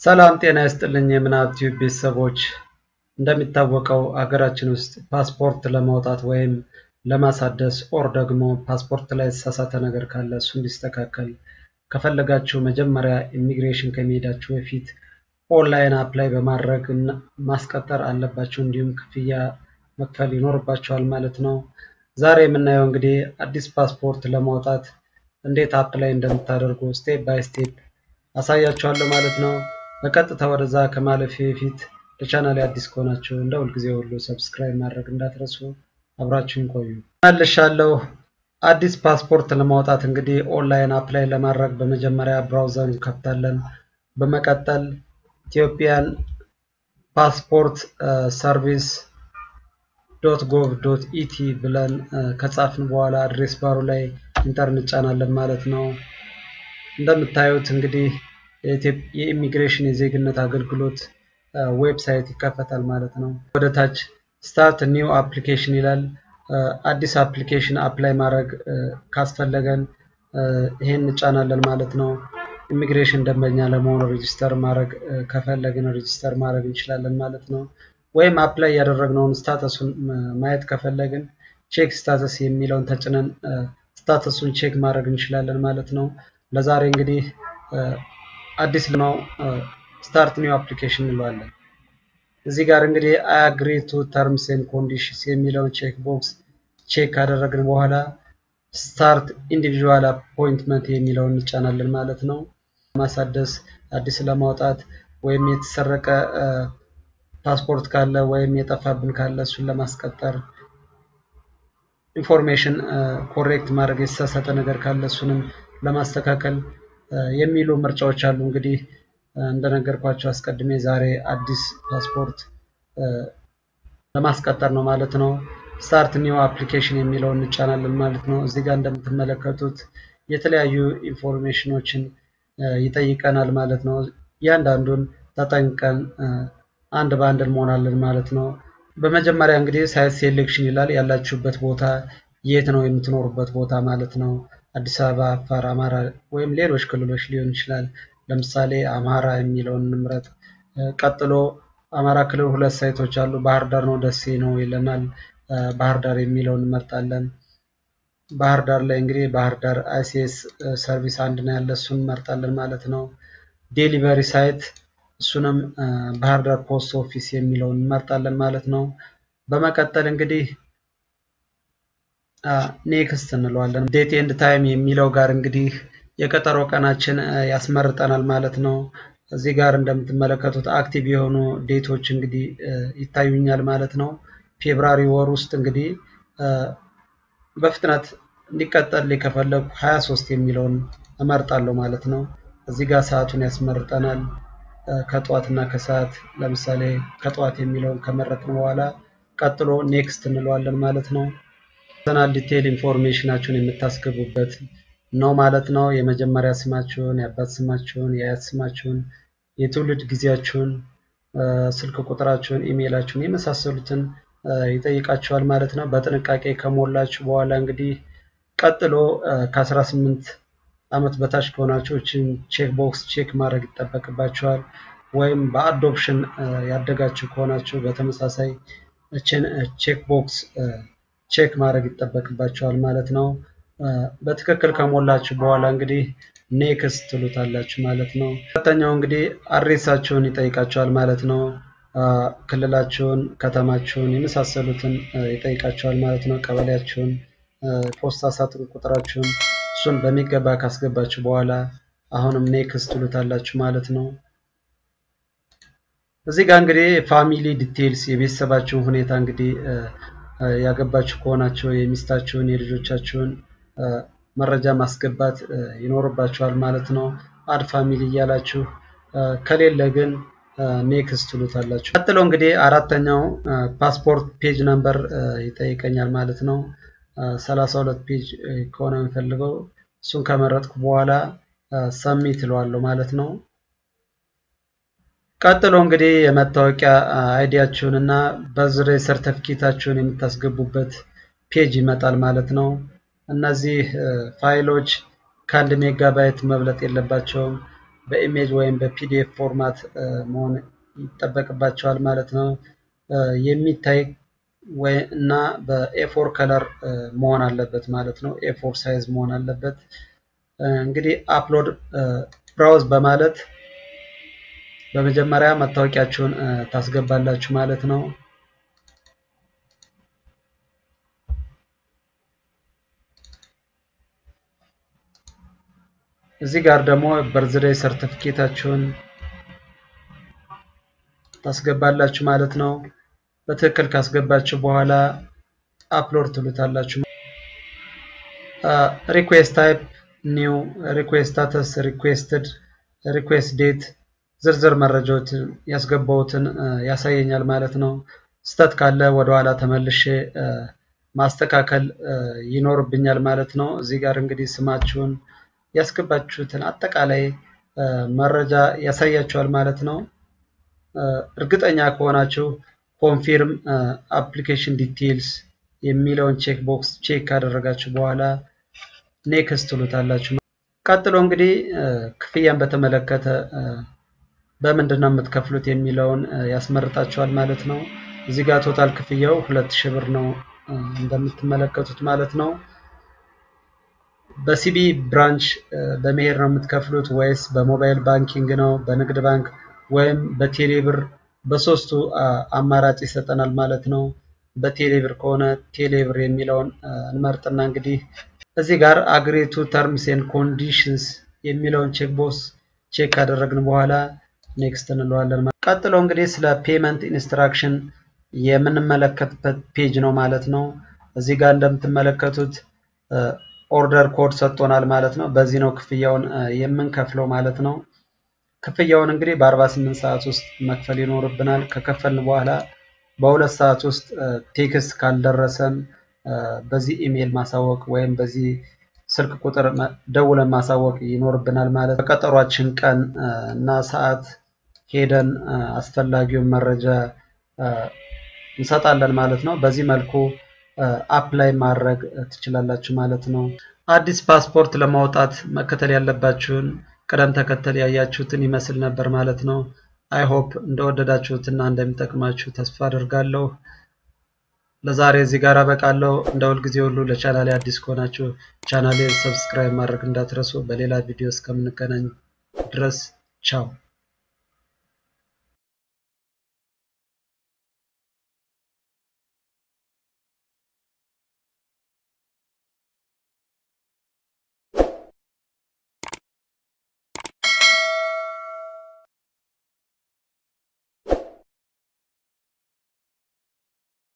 ሰላም ጤና ይስጥልኝ የምናብ ቲዩብ ቤተሰቦች፣ እንደሚታወቀው አገራችን ውስጥ ፓስፖርት ለማውጣት ወይም ለማሳደስ ኦር ደግሞ ፓስፖርት ላይ የተሳሳተ ነገር ካለ እሱ እንዲስተካከል ከፈለጋችሁ መጀመሪያ ኢሚግሬሽን ከመሄዳችሁ በፊት ኦንላይን አፕላይ በማድረግ ማስቀጠር አለባችሁ። እንዲሁም ክፍያ መክፈል ይኖርባችኋል ማለት ነው። ዛሬ የምናየው እንግዲህ አዲስ ፓስፖርት ለማውጣት እንዴት አፕላይ እንደምታደርጉ ስቴፕ ባይ ስቴፕ አሳያችኋለሁ ማለት ነው። በቀጥታ ወደዛ ከማለፌ በፊት ለቻናል አዲስ ከሆናችሁ እንደ ሁልጊዜ ሁሉ ሰብስክራይብ ማድረግ እንዳትረሱ። አብራችሁን ቆዩ። መልሻለሁ። አዲስ ፓስፖርት ለማውጣት እንግዲህ ኦንላይን አፕላይ ለማድረግ በመጀመሪያ ብራውዘር እንከፍታለን። በመቀጠል ኢትዮጵያን ፓስፖርት ሰርቪስ ዶት ጎቭ ዶት ኢቲ ብለን ከጻፍን በኋላ አድሬስ ባሩ ላይ ኢንተር እንጫናለን ማለት ነው። እንደምታዩት እንግዲህ የኢሚግሬሽን የዜግነት አገልግሎት ዌብሳይት ይከፈታል ማለት ነው። ወደ ታች ስታርት ኒው አፕሊኬሽን ይላል። አዲስ አፕሊኬሽን አፕላይ ማድረግ ካስፈለገን ይሄን እንጫናለን ማለት ነው። ኢሚግሬሽን ደንበኛ ለመሆን ሬጂስተር ማድረግ ከፈለግን ሬጂስተር ማድረግ እንችላለን ማለት ነው። ወይም አፕላይ ያደረግነውን ስታተሱን ማየት ከፈለግን ቼክ ስታተስ የሚለውን ተጭነን ስታተሱን ቼክ ማድረግ እንችላለን ማለት ነው። ለዛሬ እንግዲህ አዲስ ነው ስታርት ኒው አፕሊኬሽን እንለዋለን። እዚህ ጋር እንግዲህ አይ አግሪ ቱ ተርምስ ኤንድ ኮንዲሽንስ የሚለውን ቼክ ቦክስ ቼክ ካደረግን በኋላ ስታርት ኢንዲቪዥዋል አፖይንትመንት የሚለውን እንጫናለን ማለት ነው። ማሳደስ አዲስ ለማውጣት ወይም የተሰረቀ ፓስፖርት ካለ ወይም የጠፋብን ካለ እሱን ለማስቀጠር ኢንፎርሜሽን ኮሬክት ማድረግ የተሳሳተ ነገር ካለ እሱንም ለማስተካከል የሚሉ ምርጫዎች አሉ። እንግዲህ እንደነገርኳቸው አስቀድሜ ዛሬ አዲስ ፓስፖርት ለማስቀጠር ነው ማለት ነው። ስታርት ኒው አፕሊኬሽን የሚለውን እንጫናለን ማለት ነው። እዚህ ጋር እንደምትመለከቱት የተለያዩ ኢንፎርሜሽኖችን ይጠይቀናል ማለት ነው። እያንዳንዱን ተጠንቀን አንድ በአንድ እንሞላለን ማለት ነው። በመጀመሪያ እንግዲህ ሳይት ሴሌክሽን ይላል። ያላችሁበት ቦታ የት ነው የምትኖሩበት ቦታ ማለት ነው። አዲስ አበባ፣ አፋር፣ አማራ ወይም ሌሎች ክልሎች ሊሆን ይችላል። ለምሳሌ አማራ የሚለውን እንምረጥ። ቀጥሎ አማራ ክልል ሁለት ሳይቶች አሉ። ባህር ዳር ነው ደሴ ነው ይለናል። ባህር ዳር የሚለውን እንመርጣለን። ባህር ዳር ላይ እንግዲህ ባህር ዳር አይሲኤስ ሰርቪስ አንድ ነው ያለ እሱን እንመርጣለን ማለት ነው። ዴሊቨሪ ሳይት እሱንም ባህር ዳር ፖስት ኦፊስ የሚለውን እንመርጣለን ማለት ነው። በመቀጠል እንግዲህ ኔክስት እንለዋለን። ዴት ኤንድ ታይም የሚለው ጋር እንግዲህ የቀጠሮ ቀናችን ያስመርጠናል ማለት ነው። እዚህ ጋር እንደምትመለከቱት አክቲቭ የሆኑ ዴቶች እንግዲህ ይታዩኛል ማለት ነው። ፌብራሪ ወር ውስጥ እንግዲህ በፍጥነት እንዲቀጠል ከፈለጉ 23 የሚለውን እመርጣለሁ ማለት ነው። እዚህ ጋር ሰዓቱን ያስመርጠናል ከጠዋት እና ከሰዓት ለምሳሌ ከጠዋት የሚለውን ከመረጥን በኋላ ቀጥሎ ኔክስት እንለዋለን ማለት ነው። ፐርሰናል ዲቴይል ኢንፎርሜሽናችሁን የምታስገቡበት ነው ማለት ነው። የመጀመሪያ ስማችሁን፣ የአባት ስማችሁን፣ የአያት ስማችሁን፣ የትውልድ ጊዜያችሁን፣ ስልክ ቁጥራችሁን፣ ኢሜይላችሁን የመሳሰሉትን ይጠይቃችኋል ማለት ነው። በጥንቃቄ ከሞላችሁ በኋላ እንግዲህ ቀጥሎ ከ18 ዓመት በታች ከሆናችሁ እችን ቼክ ቦክስ ቼክ ማድረግ ይጠበቅባችኋል። ወይም በአዶፕሽን ያደጋችሁ ከሆናችሁ በተመሳሳይ እችን ቼክ ቦክስ ቼክ ማድረግ ይጠበቅባችኋል ማለት ነው። በትክክል ከሞላችሁ በኋላ እንግዲህ ኔክስት ትሉታላችሁ ማለት ነው። ሁለተኛው እንግዲህ አድሬሳችሁን ይጠይቃችኋል ማለት ነው። ክልላችሁን፣ ከተማችሁን የመሳሰሉትን ይጠይቃችኋል ማለት ነው። ቀበሌያችሁን፣ ፖስታ ሳጥን ቁጥራችሁን እሱን በሚገባ ካስገባችሁ በኋላ አሁንም ኔክስት ትሉታላችሁ ማለት ነው። እዚህ ጋር እንግዲህ ፋሚሊ ዲቴይልስ የቤተሰባችሁን ሁኔታ እንግዲህ ያገባችሁ ከሆናችሁ የሚስታችሁን የልጆቻችሁን መረጃ ማስገባት ይኖርባችኋል ማለት ነው። አድ ፋሚሊ እያላችሁ ከሌለ ግን ኔክስት ትሉታላችሁ። ቀጥሎ እንግዲህ አራተኛው ፓስፖርት ፔጅ ነምበር ይጠይቀኛል ማለት ነው። ሰላሳ ሁለት ፔጅ ከሆነ የምፈልገው እሱን ከመረጥኩ በኋላ ሰሚት እለዋለሁ ማለት ነው። ቀጥሎ እንግዲህ የመታወቂያ አይዲያችሁን እና በዝሬ ሰርተፊኬታችሁን የምታስገቡበት ፔጅ ይመጣል ማለት ነው። እነዚህ ፋይሎች ከአንድ ሜጋባይት መብለጥ የለባቸውም። በኢሜጅ ወይም በፒዲኤፍ ፎርማት መሆን ይጠበቅባቸዋል ማለት ነው። የሚታይ እና በኤፎር ከለር መሆን አለበት ማለት ነው። ኤፎር ሳይዝ መሆን አለበት። እንግዲህ አፕሎድ ብራውዝ በማለት በመጀመሪያ መታወቂያችሁን ታስገባላችሁ ማለት ነው። እዚህ ጋር ደግሞ በርዝዴይ ሰርቲፊኬታችሁን ታስገባላችሁ ማለት ነው። በትክክል ካስገባችሁ በኋላ አፕሎድ ትሉታላችሁ። ሪኩዌስት ታይፕ ኒው፣ ሪኩዌስት ስታተስ፣ ሪኩዌስትድ፣ ሪኩዌስት ዴት ዝርዝር መረጃዎችን ያስገባሁትን ያሳየኛል ማለት ነው። ስተት ካለ ወደኋላ ተመልሼ ማስተካከል ይኖርብኛል ማለት ነው። እዚህ ጋር እንግዲህ ስማችሁን ያስገባችሁትን አጠቃላይ መረጃ ያሳያችኋል ማለት ነው። እርግጠኛ ከሆናችሁ ኮንፊርም አፕሊኬሽን ዲቴይልስ የሚለውን ቼክ ቦክስ ቼክ ካደረጋችሁ በኋላ ኔክስት ትሉታላችሁ። ቀጥሎ እንግዲህ ክፍያን በተመለከተ በምንድን ነው የምትከፍሉት የሚለውን ያስመርጣችኋል ማለት ነው። እዚህ ጋር ቶታል ክፍያው ሁለት ሺህ ብር ነው እንደምትመለከቱት ማለት ነው። በሲቢ ብራንች በመሄድ ነው የምትከፍሉት ወይስ በሞባይል ባንኪንግ ነው፣ በንግድ ባንክ ወይም በቴሌብር? በሶስቱ አማራጭ ይሰጠናል ማለት ነው። በቴሌብር ከሆነ ቴሌብር የሚለውን እንመርጥና እንግዲህ እዚህ ጋር አግሪቱ ተርምስ ኤንድ ኮንዲሽንስ የሚለውን ቼክ ቦክስ ቼክ ካደረግን በኋላ ኔክስት እንለዋለን። ቀጥሎ እንግዲህ ስለ ፔመንት ኢንስትራክሽን የምንመለከትበት ፔጅ ነው ማለት ነው። እዚህ ጋር እንደምትመለከቱት ኦርደር ኮድ ሰጥቶናል ማለት ነው። በዚህ ነው ክፍያውን የምንከፍለው ማለት ነው። ክፍያውን እንግዲህ በ48 ሰዓት ውስጥ መክፈል ይኖርብናል። ከከፈልን በኋላ በሁለት ሰዓት ውስጥ ቴክስት ካልደረሰን በዚህ ኢሜይል ማሳወቅ ወይም በዚህ ስልክ ቁጥር ደውለን ማሳወቅ ይኖርብናል ማለት ነው። በቀጠሯችን ቀን እና ሰዓት ሄደን አስፈላጊውን መረጃ እንሰጣለን ማለት ነው። በዚህ መልኩ አፕላይ ማድረግ ትችላላችሁ ማለት ነው። አዲስ ፓስፖርት ለማውጣት መከተል ያለባችሁን ቅደም ተከተል ያያችሁትን ይመስል ነበር ማለት ነው። አይ ሆፕ እንደወደዳችሁትና እንደሚጠቅማችሁ ተስፋ አድርጋለሁ። ለዛሬ እዚህ ጋር አበቃለሁ። እንደ ሁልጊዜ ሁሉ ለቻናሌ አዲስ ከሆናችሁ ቻናሌን ሰብስክራይብ ማድረግ እንዳትረሱ። በሌላ ቪዲዮ እስከምንገናኝ ድረስ ቻው።